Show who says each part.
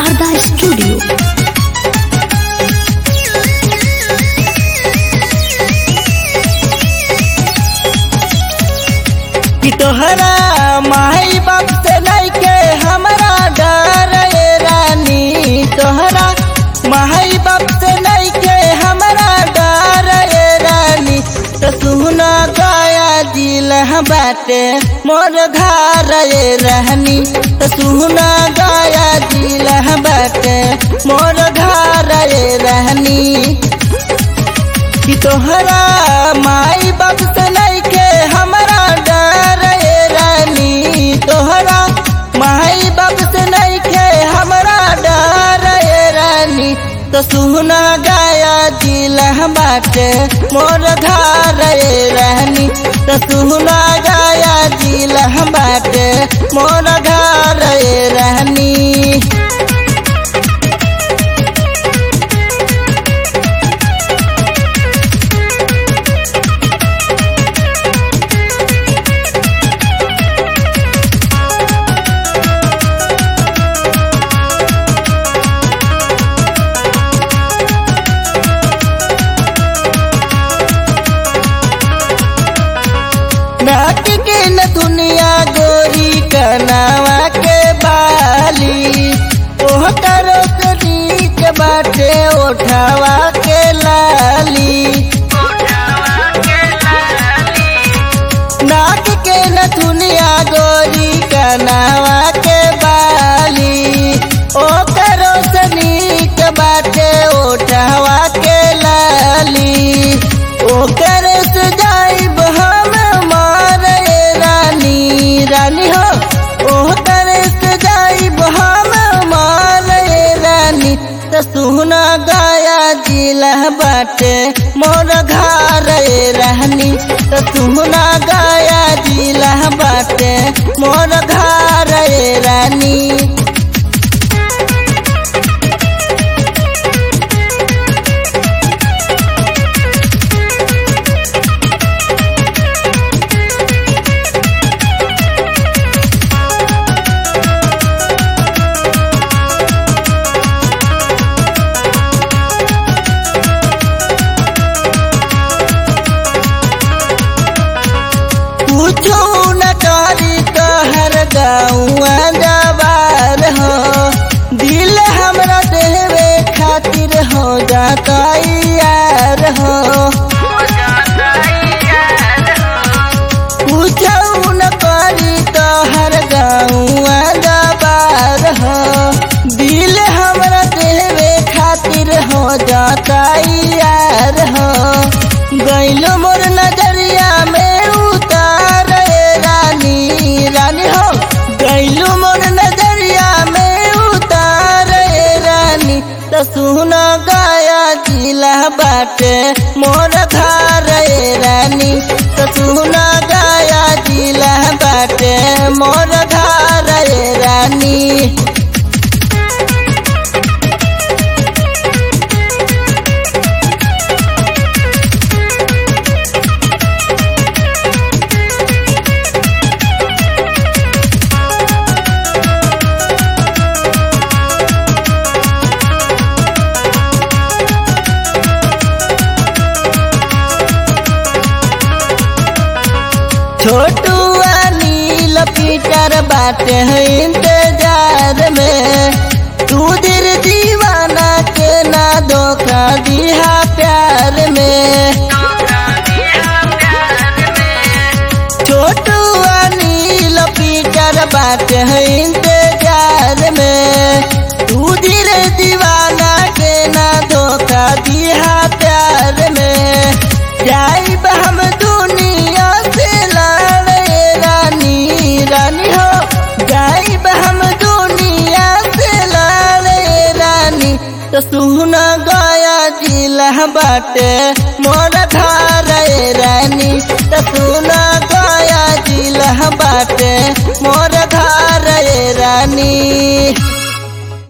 Speaker 1: Sharda studio
Speaker 2: कि तोहरा माई बाप से लैके हमरा डर ये रानी तोहरा माई बाप से लैके हमरा डर ये रानी तो सुना गया दिल बाटे मोर घर ये रहनी तो सुना गया दिल बाटे मोर घर ये रहनी कि तोहरा माई बाप से लैके हमरा डर ये रानी तोहरा माई बाप से लैके हमरा डर ये रानी तो सुना गाया दिल बाटे मोर धार ये रानी तो सुना गाया दिल बाटे मोर धार ये रानी नाक के न दुनिया गोरी कनावा के बाली ओह करो नीक बाटे ओठावा के लाली नाक के न दुनिया गोरी कनावा के बाली ओ करो नीक बाटे ओठावा के लाली ओ करे से जाइब हम मारे रानी रानी हो ओ करे से जाइब हम मारे रानी तो सुना गाया जिला बाटे मोर घर रहनी तो सुना गाया जिला बाटे मोर घर रानी पूछो न करी कहर गौआ जवार हो दिल हमरा देवे खातिर हो जाता यार हो पूछो न करी कहर गौआ जवार हो दिल हमरा देवे खातिर हो जाता यार हो गैलो मोर नजरिया में उतार रानी रानी हो गैलो मोर नजरिया में उतार रानी तो सुना गाया जिला बाटे मोर घर रानी तो सुना गाया जिला बाटे मोर घर रानी छोटू नील पीटर बाटे है इंतजार में तू दिल दीवाना के ना धोखा दिया प्यार में छोटू नील पीटर बाटे है इंतजार में तू दिल दीवाना के ना धोखा दिया प्यार में जाइब हम दुनिया से लड़े रानी रानी हो जाइब हम दुनिया से लड़े रानी तो सुना गया जिला बाटे मोर घर रानी तो सुना गया जिला बाटे मोर घर रानी